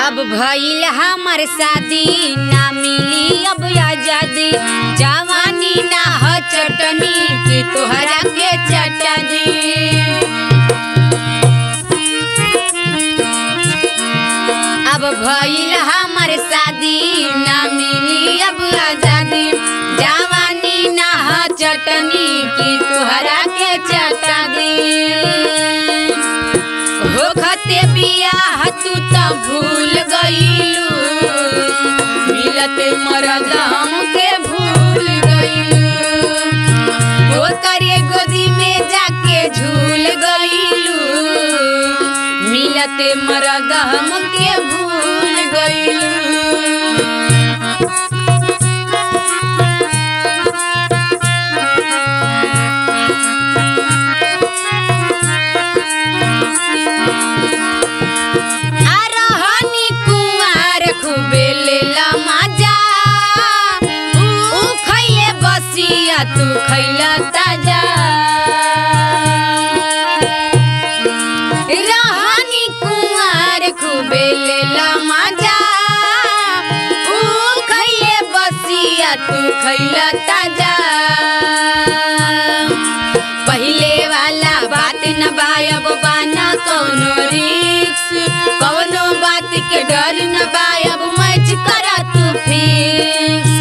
अब भइल हमर शादी ना मिली अब आजादी जवानी ना ह चटनी के तोहरा के चटनी अब भइल हमर शादी ना मिली अब आजादी जवानी ना ह चटनी की तोहरा के चटनी होखते बियाह तू त भूल गईलू मिलते मरद हमके भूल गईलू हो करे गोदी में जाके झूल गईलू मिलते मरद हमके भूल गईलू आरोहनी कुंवार खूबे लेला मजा ऊ खइले बसिया तू खइला ताजा रहनी कुंवार खूबे लेला मजा ऊ खइले बसिया तू खइला ताजा पहिले वाला बात न बायब बाना कौनो रिक्स कौनो बात के डर न बायब मैच करा तू फिक्स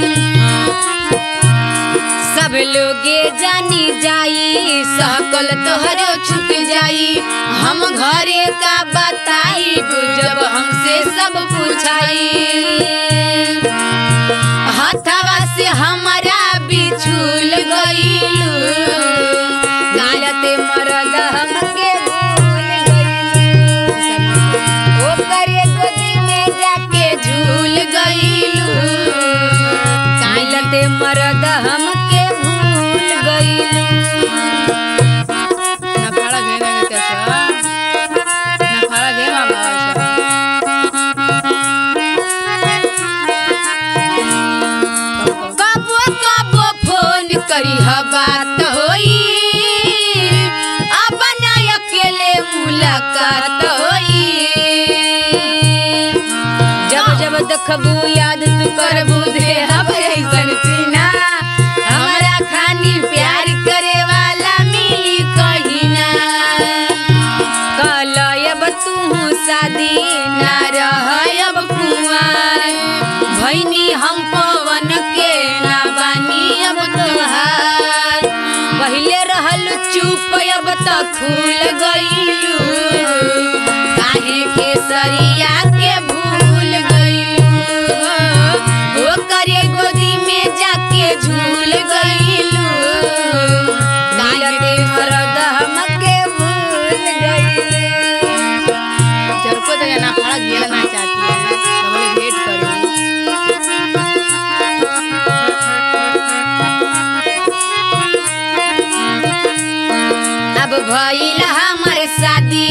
सब लोगे जानी जाई सकल तोहरो छूट जाई हम घरे का बताई जब हमसे सब पूछाई हथवा से हमारा बिछुल गईलू गालते मरद हमके भूल गईलू ओकरे गोदी में जाके झूल गईलू गालते मरद हमके भूल गईलू नफाळा घे ना ग त्याचा नफाळा घे ना भावाचा कबो कबो फोन करी बात होई अब ना अकेले मुलाकात होई जब जब देखबू याद तू करबू दे अब ऐसन सीना हमारा खानी प्यार करे वाला मिली कहीं ना कलयब तू शादी ना रहब कुंवार भैनी हम पवन के ना बानी अब तुहार पहिले रहल चुप अब त खुल गईलू काहे के सरिया के भूल गईलू ओ करे गोदी में जाके झूल गईलू काहे मरद हमके भूल गईलू जरको तो या नफाळा घ्यायला नाही चाहती है तो बोले भेट करू अब भइल हमर शादी